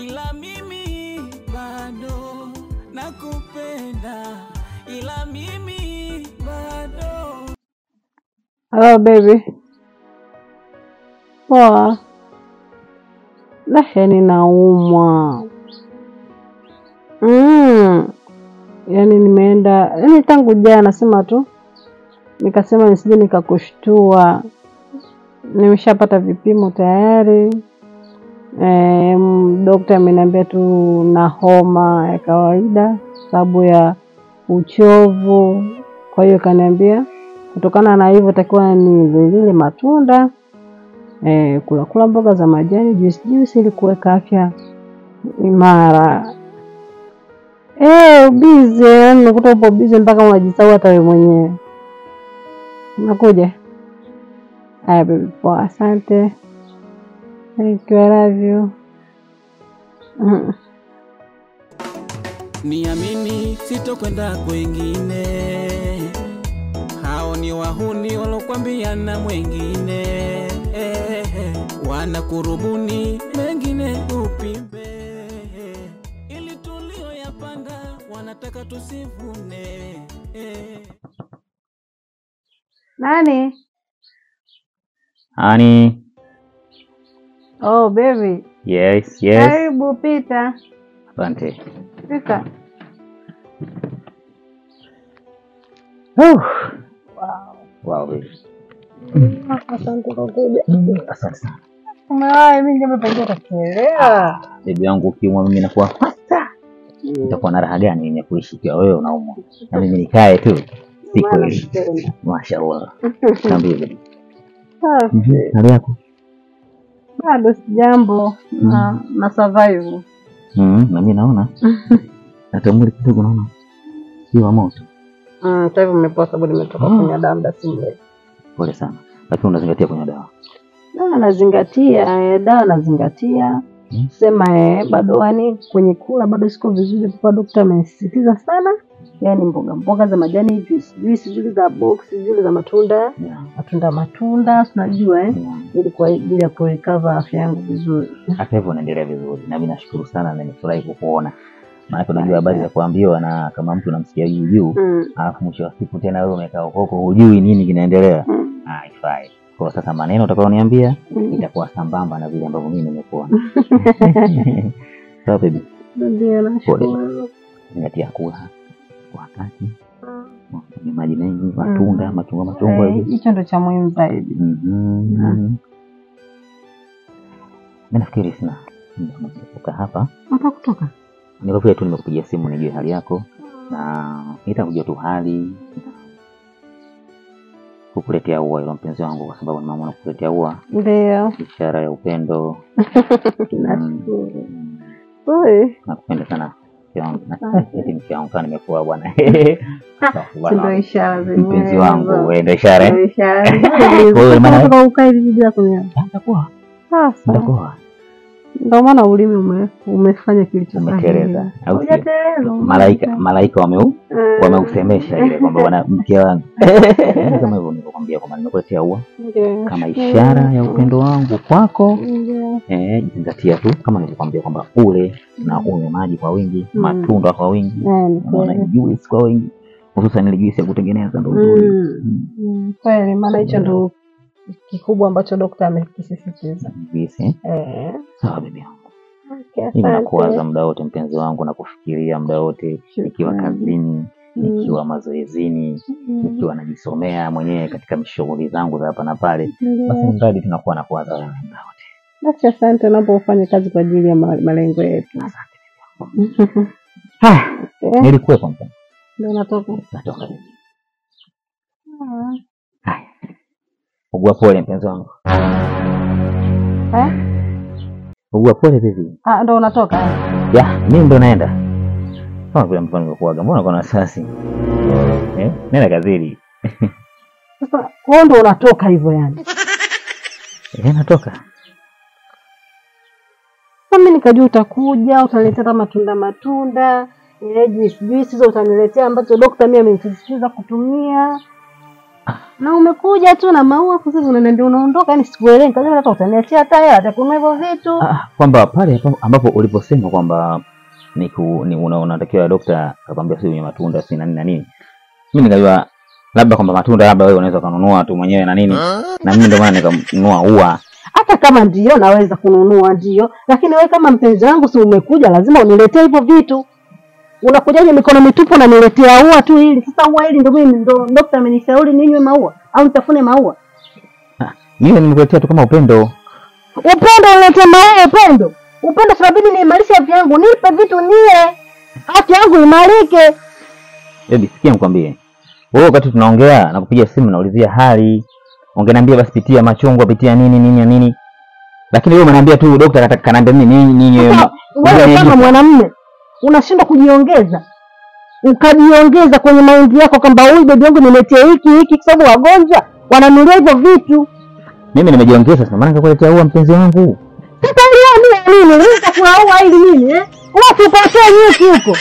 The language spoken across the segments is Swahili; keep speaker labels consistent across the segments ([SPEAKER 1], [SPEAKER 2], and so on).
[SPEAKER 1] ila mimi bado nakupenda, ila mimi bado
[SPEAKER 2] Hello baby. Poa. La, yani naumwa. Mm. Yaani nimeenda, yaani tangu jana sema tu nikasema nisije nikakushtua. Nimeshapata vipimo tayari. E, dokta ameniambia tu na homa ya kawaida sababu ya uchovu. Kwa hiyo kaniambia kutokana na hivyo takiwa nilile matunda eh, kula kula mboga za majani, juice juice ili kuweka afya imara. Eh, bize, yaani unakuta upo bize mpaka unajisahau hata wewe mwenyewe. Unakuja? Haya baby, poa, asante. Thank you, I love you. Mm.
[SPEAKER 1] niamini, sitokwenda kwengine. Hao ni wahuni walokwambia na mwengine, wanakurubuni mengine upimbe, ili tulioyapanda wanataka tusivune.
[SPEAKER 2] Nani?
[SPEAKER 3] Honey,
[SPEAKER 2] Oh, baby.
[SPEAKER 3] yes, yes.
[SPEAKER 2] Karibu pita.
[SPEAKER 3] Asante.
[SPEAKER 2] Pita.
[SPEAKER 3] Oh. Wow, baby.
[SPEAKER 2] Asante kwa kuja.
[SPEAKER 3] Asante sana.
[SPEAKER 2] Umewahi mimi kama pengine utakielewa.
[SPEAKER 3] Bibi yangu ukiumwa mimi nakuwa fasta. Nitakuwa na raha gani mimi ya kuishi ikiwa wewe unaumwa? Na mimi nikae tu. Si kweli. Mashaallah. Niambie baby. Mhm. Hali yako?
[SPEAKER 2] Bado sijambo na na survive.
[SPEAKER 3] Mhm. Na mimi naona. Hata mwili kidogo naona. Sio wa moto.
[SPEAKER 2] Mm, sasa hivi nimepoa sababu nimetoka
[SPEAKER 3] Ah.
[SPEAKER 2] kunywa dawa muda si mrefu.
[SPEAKER 3] Pole sana. Lakini unazingatia kwenye dawa.
[SPEAKER 2] Dawa nazingatia, eh, dawa nazingatia.
[SPEAKER 3] Mm.
[SPEAKER 2] Sema eh, bado yani kwenye kula bado siko vizuri kwa daktari amesisitiza sana. Yaani mboga mboga za majani, juice juice zile za box, zile za matunda,
[SPEAKER 3] Yeah.
[SPEAKER 2] matunda matunda, tunajua eh,
[SPEAKER 3] Yeah.
[SPEAKER 2] ili kwa ajili ya kurecover afya yangu vizuri.
[SPEAKER 3] hata hivyo unaendelea vizuri na mimi nashukuru sana na nimefurahi kukuona maanake unajua habari za kuambiwa na kama mtu unamsikia juu juu
[SPEAKER 2] Mm.
[SPEAKER 3] alafu mwisho wa siku tena wewe umekaa huko hujui nini kinaendelea
[SPEAKER 2] Mm.
[SPEAKER 3] haifai kwa sasa maneno utakaoniambia
[SPEAKER 2] Mm.
[SPEAKER 3] itakuwa sambamba na vile ambavyo mimi nimekuona sawa baby
[SPEAKER 2] Ndio nashukuru.
[SPEAKER 3] zingatia kula kwa wakati kunywa maji mengi matunda machungwa machungwa
[SPEAKER 2] Eh,
[SPEAKER 3] hivi
[SPEAKER 2] Hicho ndo cha muhimu zaidi.
[SPEAKER 3] Mhm. mi nafikiri sina muda mwingi wa kukaa hapa
[SPEAKER 2] Unataka kutoka?
[SPEAKER 3] niko vile tu nimekupigia simu nijue hali yako na nitakujua tu hali kukuletea ua ilo mpenzi wangu kwa sababu nimeamua kukuletea ua
[SPEAKER 2] Ndio.
[SPEAKER 3] ishara ya upendo
[SPEAKER 2] Nashukuru.
[SPEAKER 3] Mm,
[SPEAKER 2] Oi,
[SPEAKER 3] nakupenda sana mke wangu eti mke wangu kama nimekuwa bwana
[SPEAKER 2] si ndo ishara zenyewe
[SPEAKER 3] mpenzi wangu
[SPEAKER 2] hizo.
[SPEAKER 3] wewe ndio ishara
[SPEAKER 2] Ndo
[SPEAKER 3] eh?
[SPEAKER 2] ishara.
[SPEAKER 3] Wewe maana-
[SPEAKER 2] Unataka ukae hivi bila kunywa.
[SPEAKER 3] nitakuwa
[SPEAKER 2] Sasa
[SPEAKER 3] nitakuwa
[SPEAKER 2] ndo maana ulimi ume, umefanya kilicho
[SPEAKER 3] Umeteleza, au sio?
[SPEAKER 2] Hujateleza.
[SPEAKER 3] malaika malaika wameu
[SPEAKER 2] Eh,
[SPEAKER 3] wameusemesha ile kwamba bwana mke wangu kama hivyo nilivyokuambia kwamba nimekuletea ua
[SPEAKER 2] ndio.
[SPEAKER 3] kama ishara ya upendo wangu kwako
[SPEAKER 2] Ndio.
[SPEAKER 3] eh, zingatia tu kama nilivyokuambia kwamba ule na unywe maji kwa wingi
[SPEAKER 2] Mm.
[SPEAKER 3] matunda kwa wingi
[SPEAKER 2] Eh, ni
[SPEAKER 3] unaona
[SPEAKER 2] kweli.
[SPEAKER 3] juice kwa wingi hususan ile juice ya kutengeneza ndo nzuri
[SPEAKER 2] Mm. Mm, Kweli, maana hicho ndo kikubwa ambacho dokta amekisisitiza.
[SPEAKER 3] juice eh?
[SPEAKER 2] Eh,
[SPEAKER 3] sawa bibi yangu
[SPEAKER 2] okay,
[SPEAKER 3] mimi nakuwaza
[SPEAKER 2] asante.
[SPEAKER 3] muda wote mpenzi wangu na kufikiria muda wote nikiwa
[SPEAKER 2] Shukrani.
[SPEAKER 3] kazini
[SPEAKER 2] Mm.
[SPEAKER 3] nikiwa mazoezini
[SPEAKER 2] Mm.
[SPEAKER 3] nikiwa najisomea mwenyewe katika shughuli zangu za hapa na pale basi
[SPEAKER 2] Ndio.
[SPEAKER 3] mradi tunakuwa na kuwaza wewe muda wote
[SPEAKER 2] Basi asante unapofanya kazi kwa ajili ya ma- malengo yetu.
[SPEAKER 3] Ah,
[SPEAKER 2] Eh,
[SPEAKER 3] nilikuwepo mpenzi
[SPEAKER 2] Ndio natoka.
[SPEAKER 3] natoka bibi
[SPEAKER 2] Ah.
[SPEAKER 3] haya ugua pole mpenzi wangu
[SPEAKER 2] Eh?
[SPEAKER 3] ugua pole bibi
[SPEAKER 2] Ah, ndo unatoka.
[SPEAKER 3] ya mimi ndo naenda kama vile mfano nimekuaga mbona kuna wasiwasi eh nenda kazini
[SPEAKER 2] Sasa wewe ndo unatoka hivyo yani.
[SPEAKER 3] eh natoka
[SPEAKER 2] Sasa mimi nikajua utakuja, utaniletea hata matunda matunda, eh, juice juice hizo utaniletea ambacho dokta mimi amenisisitiza kutumia. na umekuja tu na maua sasa hivi unaniambia unaondoka, yani sikuelewi. Nikajua hata utaniachia hata hela ya kununua hivyo vitu.
[SPEAKER 3] Ah, kwamba pale ambapo- ambapo uliposema kwamba ni ku, ni una, unatakiwa dokta akwambia si wenye matunda si na nini na nini, mimi nikajua labda kwamba matunda labda wewe unaweza ukanunua tu mwenyewe na nini, na mimi ndio maana nikanunua ua.
[SPEAKER 2] hata kama ndio naweza kununua ndio, lakini wewe kama mpenzi wangu, si umekuja, lazima uniletee hivyo vitu. Unakujaje mikono mitupu unaniletea ua tu hili? Sasa ua hili ndio mimi ndo dokta amenishauri ninywe maua au nitafune maua?
[SPEAKER 3] Ah, Mimi nimekuletea tu kama upendo.
[SPEAKER 2] Upendo unaleta maua, upendo upendo, sababidi niimarishe afya yangu, nipe vitu nie, afya yangu imarike.
[SPEAKER 3] Baby, sikia nikwambie. Wewe wakati tunaongea na kupiga simu naulizia hali. Ungeniambia basi pitia machungwa, pitia nini nini na nini. Lakini wewe unaniambia tu dokta kata- kanaambia mimi nini nini.
[SPEAKER 2] Sasa wewe kama mwanamume unashindwa kujiongeza ukajiongeza kwenye maindi yako kwamba huyu bebi yangu niletee hiki hiki, kwa sababu wagonjwa wananulia hivyo vitu.
[SPEAKER 3] Mimi nimejiongeza sana maana nikakuletea ua mpenzi wangu.
[SPEAKER 2] Sasa leo nini nini leo utakuaua ili nini eh? Watu upokee nyuki huko.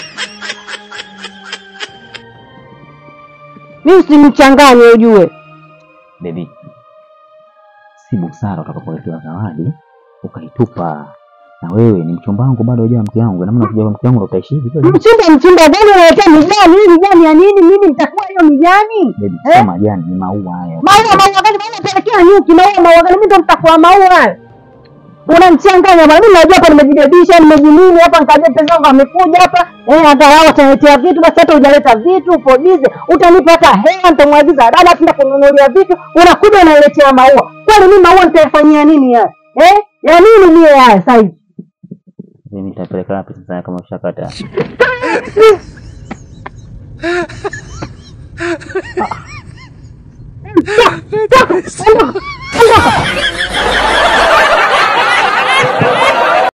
[SPEAKER 2] Mimi usinichanganye ujue.
[SPEAKER 3] Baby. Si busara utakapoletewa zawadi ukaitupa. Na wewe ni mchumba wangu bado hujawa mke wangu. Na maana ukija mke wangu ndo utaishi hivi kweli?
[SPEAKER 2] Mchumba mchumba gani unaletea mijani? Hii mijani ya nini? Mimi nitakuwa hiyo mijani?
[SPEAKER 3] Baby,
[SPEAKER 2] Eh?
[SPEAKER 3] sio majani ni maua haya.
[SPEAKER 2] Maua maua gani? Maua pelekea nyuki, maua maua gani? Mimi ndo nitakuwa maua hayo. Unanichanganya bwana. Mimi najua hapa nimejibebisha, nimejinini hapa nikajua mpenzi wangu amekuja hapa. Eh, hata wao wataletea vitu basi hata hujaleta vitu upo busy. Utanipa hata hela nitamwagiza dada tuenda kununulia vitu. Unakuja unaletea maua. Kwani mimi maua nitayafanyia nini haya? Eh? Ya nini mie haya sasa hivi?
[SPEAKER 3] Mimi nitapeleka wapi sasa kama ushakata?
[SPEAKER 2] Toka, toka, ondoka.